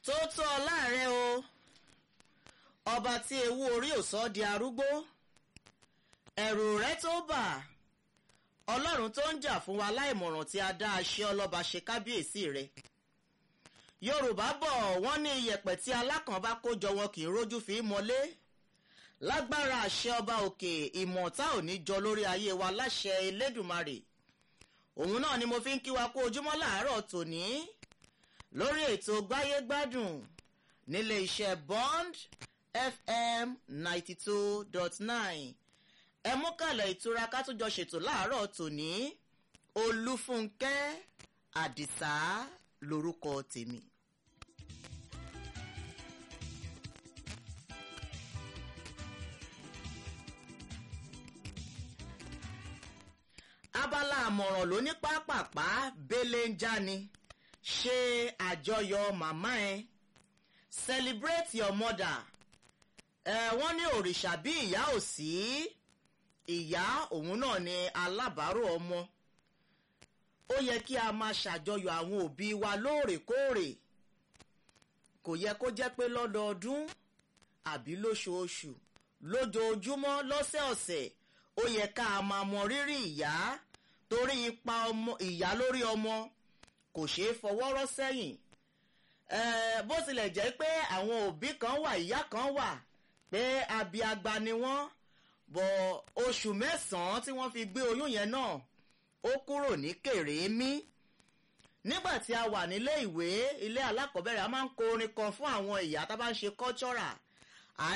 tó tó ọ láàrẹ o ọba tí ewu orí ò sọ di arúgbó ẹ̀rù rẹ tó bà ọlọ́run tó ń jà fún wa láìmọ̀ràn tí a dá aṣẹ́ ọlọ́ba ṣe kábíyèsí rẹ yorùbá bọ̀ wọ́n ní iyẹ̀pẹ̀ tí alákàn bá kó jọ wọn kì í rójú fi í mọ́lé lágbára àṣẹ ọba òkè ìmọ̀ta ò ní jọ lórí ayé wa láṣẹ elédùmarè òun náà ni mo fi ń kí wa kú ojúmọ́ làárọ̀ tòní lórí ètò gbáyégbádùn nílé iṣẹ́ bond fm ninety two dot nine ẹ mú kàlẹ̀ ìtura ká tún jọ ṣètò láàárọ̀ tòní olúfúnkẹ́ àdìsá lorúkọ tèmi. abala àmọ̀ràn ló ní pápápá bẹ́lẹ̀ ń já ni ṣe àjọyọ̀ màmá ẹ celebrate your mother ẹ wọ́n ní òrìṣà bí ìyá ò sí ìyá òun náà ni alábàárò ọmọ ó yẹ kí a máa ṣàjọyọ̀ àwọn òbí wa lóòrèkóòrè kò yẹ kó jẹ́ pé lọ́dọọdún àbí lóṣooṣù lójoojúmọ́ lọ́sẹ̀ọ̀sẹ̀ ó yẹ ká a máa mọ rírì ìyá torí ipa ọmọ ìyá lórí ọmọ kò ṣeé fọwọ́rọ́ sẹ́yìn bó tilẹ̀ jẹ́ pé àwọn òbí kan wà ìyá kan wà pé abiagba ni wọ́n bọ̀ oṣù mẹ́sàn-án tí wọ́n fi gbé oyún yẹn náà ó kúrò ní kèrémí nígbà tí a wà nílé ìwé ilé alákọ̀ọ́bẹ̀rẹ̀ a máa ń kọ orin kan fún àwọn ìyá tá a bá ń ṣe cultural